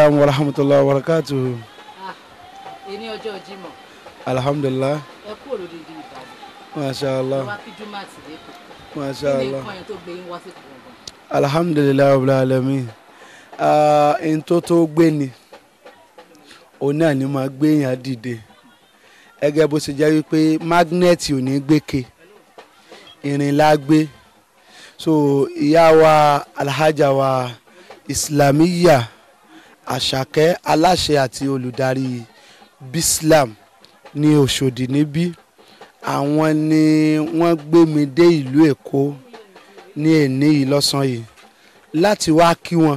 Assalamu wa rahmatullahi wa barakatuhu. èní ọjọ́ Jímọ̀ Alhamdulillah. ẹ kú òlòdìdì Ìbàdàn Masha ẹ Allah. wá kí jùmọ̀ àti lẹ́kọ̀ọ́ Masha kí ni Allah. nǹkan yẹn tó gbé yín wá sí ìkọ̀ọ̀kan. Alhamdulillah rabbil alamin. Ah, n tó tó gbé ni òun náà ni máa gbé yàn dìde gẹ́gẹ́ bó ṣe jẹ́ wípé mágnẹ́ẹ̀tì ò ní gbéke irin la gbé so ìyá wa alhaja wa islamiyya àṣàkẹ́ aláṣẹ àti olùdarí bislam ní Òṣòdì níbí àwọn ni wọ́n gbé mi dé ìlú Èkó ní èní yìí lọ́sàn-án yìí láti wá kí wọn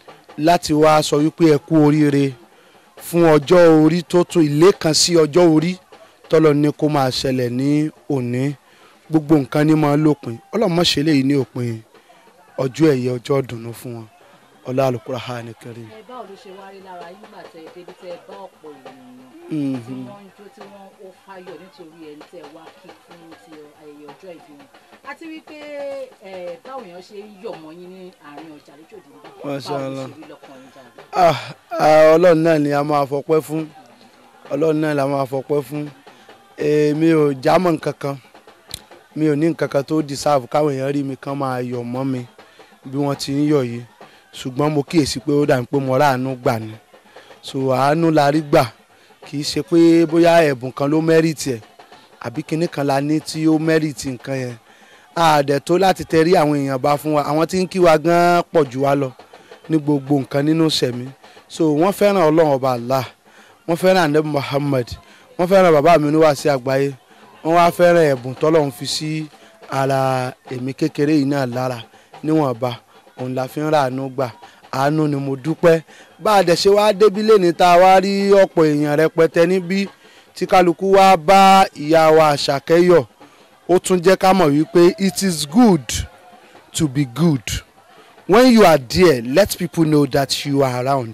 láti wá sọ wípé ẹ kú oríire fún ọjọ́ orí tó tún ilé kan sí ọjọ́ orí tọ́lọ ní kó máa ṣẹlẹ̀ ní òní gbogbo nǹkan ní máa lópin ọlọ́mọṣẹ́ lèyí ní òpin ọjọ́ ẹ̀yẹ ọjọ́ ìdùnnú fún wọn ọlá Al-Qur'ani Karim. ẹ báwo ló ṣe wá rí lára yín gbà tẹ débi tẹ bá ọ̀pọ̀ ènìyàn tí Mhm. wọ́n ń jó tí wọ́n ó fáyọ̀ nítorí ẹni tẹ wá kí fún ti ayẹyẹ ọjọ́ ìbí wọn àti wípé ẹ báwo èèyàn ṣe ń yọ̀ mọ́ yín ní àárín ọjà lójoojú nígbà Masha báwo ló Allah. ṣe rí lọ́kàn yín jáde. Ah, ah, ọlọ́run náà ni a máa fọpẹ́ fún ọlọ́run náà la máa fọpẹ́ fún èmi ò jámọ́ nǹkan kan mi ò ní nǹkan kan tó deserve káwọn èèyàn rí mi kán máa yọ̀ mọ́ mi bí wọ́n ti ń yọ̀ yìí ṣùgbọ́n mo kíyèsí pé ó dà ní pé mo ráàánú gbà ni so àánú la rí gbà kì í ṣe pé bóyá ẹ̀bùn kan ló mẹ́rìtì ẹ̀ àbí kinní kan la ní tí ó mẹ́rìtì nǹkan yẹn àdẹ̀ tó láti tẹrí àwọn èèyàn bá fún wa àwọn tí ń kí wa gan pọ̀ jù wá lọ ní gbogbo nǹkan nínú sẹ̀mí so wọ́n fẹ́ràn ọlọ́run ọba Allah wọ́n fẹ́ràn anabi Muhammad wọ́n fẹ́ràn bàbá mi níwá sí àgbáyé wọ́n wá fẹ́ràn ẹ̀bùn tọ́lọ́run fi sí ara èmi kékeré yìí náà lára níwọ̀nba òun la fi ń ra àánú gbà àánú ni mo dúpẹ́ bá a dẹ̀ ṣe wá débi lẹ́ni tá a wá rí ọ̀pọ̀ èèyàn rẹpẹtẹ níbí tí kálukú wá bá ìyá wa Àṣàkẹ́ yọ̀ ó tún jẹ́ ká mọ̀ wípé it is good to be good when you are there let people know that you are around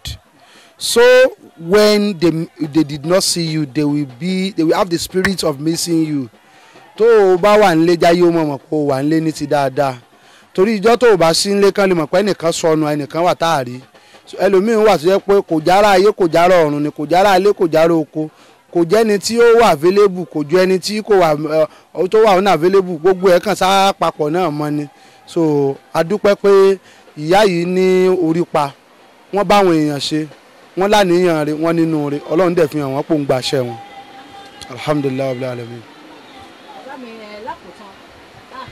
so when they they did not see you they will be they will have the spirit of missing you tó o bá wà nílé jáyé ó mọ̀ mọ̀ pé o wà nílé ní ti dáadáa torí ìjọ́ tó o bá sí nílé kan lè mọ̀ pé ẹnìkan sọnù ẹnìkan wà tá a rí So, ẹlòmíín wà tó yẹ pé kò jára ayé kò jára ọ̀run ni kò jára ilé kò jára oko kò jẹ́ni tí ó wà available kò ju ẹni tí kò wà ẹ, tó wà ọ̀nà available gbogbo ẹ̀ kàn sá papọ̀ náà mọ́ ni so a dúpẹ́ pé ìyá yìí ní orí pa wọ́n bá àwọn èèyàn ṣe wọ́n láníyàn rẹ̀ wọ́n nínú rẹ̀ ọlọ́run dẹ̀ fi hàn wọ́n pò ń gbàṣẹ wọn alhamdulilayi rabbil alamin. bàbá mi ẹ lákòótán ah,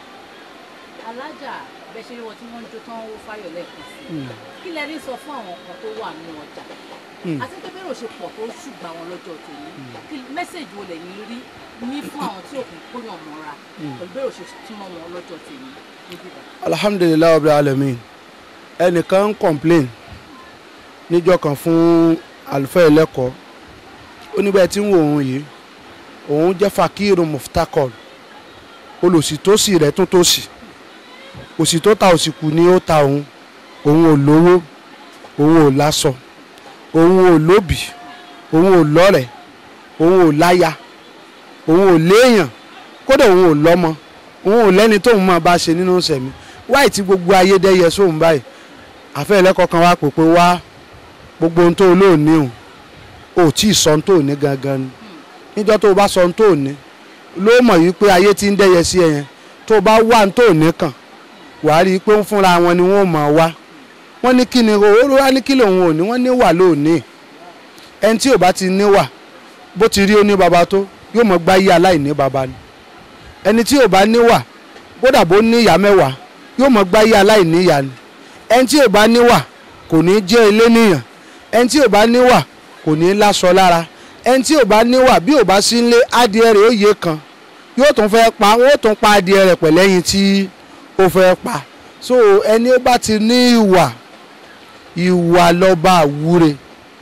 alájà bẹ ṣe wọn tí wọ́n ń jó tán ó fáyọ̀ lẹ́ẹ̀kan sí i kí lẹ rí sọ fún àwọn kan tó wà nínú ọjà Mm. àti pé bẹ́rẹ̀ ò ṣe pọ̀ tó ṣùgbọ́n àwọn lọ́jọ́ tèmi kí mẹ́sẹ̀jì wo lẹ́yìn rí ní fún àwọn tí òkun kóyàn mọ́ra pẹ̀lú bẹ́rẹ̀ ò ṣe túmọ̀ wọn lọ́jọ́ tèmi níbí bá. alhamdulilayi rabbil alamin ẹnìkan ń complain níjọ́ kan fún àlùfáà ẹlẹ́kọ̀ọ́ ó ní bẹ́ẹ̀ tí ń wo òun yìí òun jẹ́ fakiru muftakor olùsì tó sì rẹ̀ tún tó sì òsì tó ta òsì kù ni ó ta òun òun ò lówó òun ò láṣọ òun ò lóbì òun ò lọ́rẹ̀ òun ò láya òun ò léèyàn kódà òun ò lọ́mọ òun ò lẹ́ni tóun máa bá ṣe nínú sẹ̀mí wáì tí gbogbo ayé dẹ́yẹ sóun báyìí àfẹ́ ẹlẹ́kọ̀ọ́ kan wá pè pé wá gbogbo ohun tó o lóòní o ò tí ì sọ ohun tó o ní gangan ni níjọ́ tó o bá sọ ohun tó o ní ló mọ̀ yìí pé ayé ti ń dẹ́yẹ sí ẹ yẹn tó o bá wá ohun tó o ní kàn wàá rí i pé ń fúnra wọn ni wọ́n mọ̀ wá wọ́n ní kí ni owó wá ní kí lòun ò ní wọ́n ní wà lóòní ẹni tí ò bá ti ní wà bó ti rí ó ní baba tó yóò mọ̀ gbáyé aláìní baba ni ẹni tí ò bá níwà kódà bó ní ìyá mẹ́wàá yóò mọ̀ gbáyé aláìní ìyá ni ẹni tí ò bá níwà kò ní jẹ́ ilé níyàn ẹni tí ò bá níwà kò ní láṣọ lára ẹni tí ò bá níwà bí ò bá sí nílé adìẹ rẹ̀ ó yé kan yóò tún fẹ́ pa wọ́n ó tún pa adìẹ rẹ̀ pẹ̀lẹ́yìn tí ó fẹ́ pa so ẹni ó bá ti ní ìwà ìwà lọ́ba àwúre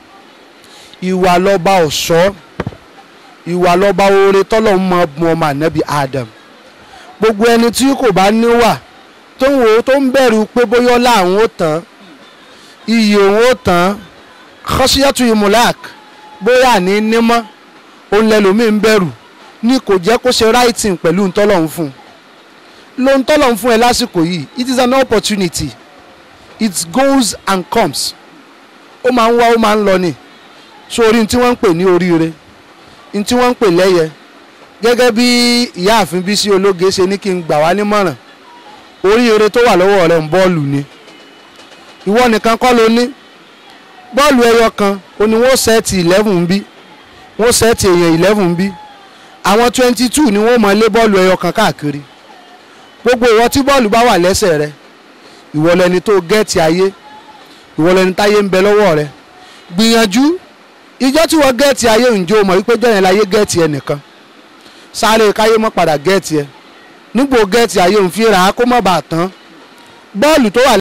ìwà lọ́ba ọ̀ṣọ́ ìwà lọ́ba oore tọ́lọ́hún mọ bu ọmọ ànábì Adam gbogbo ẹni tí kò bá níwà tó ń wò ó tó ń bẹ̀rù pé bóyá ọlá àwọn ó tán iyì òun ó tán kọ́síyàtú imulak bóyá àní nímọ́ òun lẹ́lòmíì ń bẹ̀rù ní kò jẹ́ kó ṣe writing pẹ̀lú ntọ́lọ́hún fún un lo ntọ́lọ́hún fún ẹ lásìkò yìí it is an opportunity it goes and comes ó máa ń wá ó máa ń lọ ni sórí tí wọ́n ń pè ní oríire ní tí wọ́n ń pè lẹ́yẹ gẹ́gẹ́ bí ìyáàfin Bísí Ológe ṣe ní kí n gbà wá nímọ̀ràn oríire tó wà lọ́wọ́ rẹ̀ ń bọ́ọ̀lù ni ìwọ nìkan kọ́ ló ní bọ́ọ̀lù ẹyọ kan ó ní wọ́n sẹ́ẹ̀tì eleven bí wọ́n sẹ́ẹ̀tì èèyàn eleven bí àwọn twenty two ni wọ́n mọ̀ lé bọ́ọ̀lù ẹyọ kan káàkiri gbogbo ìwọ tí bọ́ọ̀lù bá wà lẹ́sẹ̀ rẹ ìwọ lẹni tó gẹ́ẹ̀tì ayé ìwọ lẹni táyé ń bẹ lọ́wọ́ rẹ gbìyànjú ìjọ tí wọ́n gẹ́ẹ̀tì ayé ǹjẹ́ o mọ̀ wípé jọ̀yẹn láyé gẹ́ẹ̀tì ẹnìkan sáré káyé mọ́ padà gẹ́ẹ̀tì ẹ nígbò gẹ́ẹ̀tì ayé òun fi ra kó má bàa tán bọ́ọ̀lù tó wà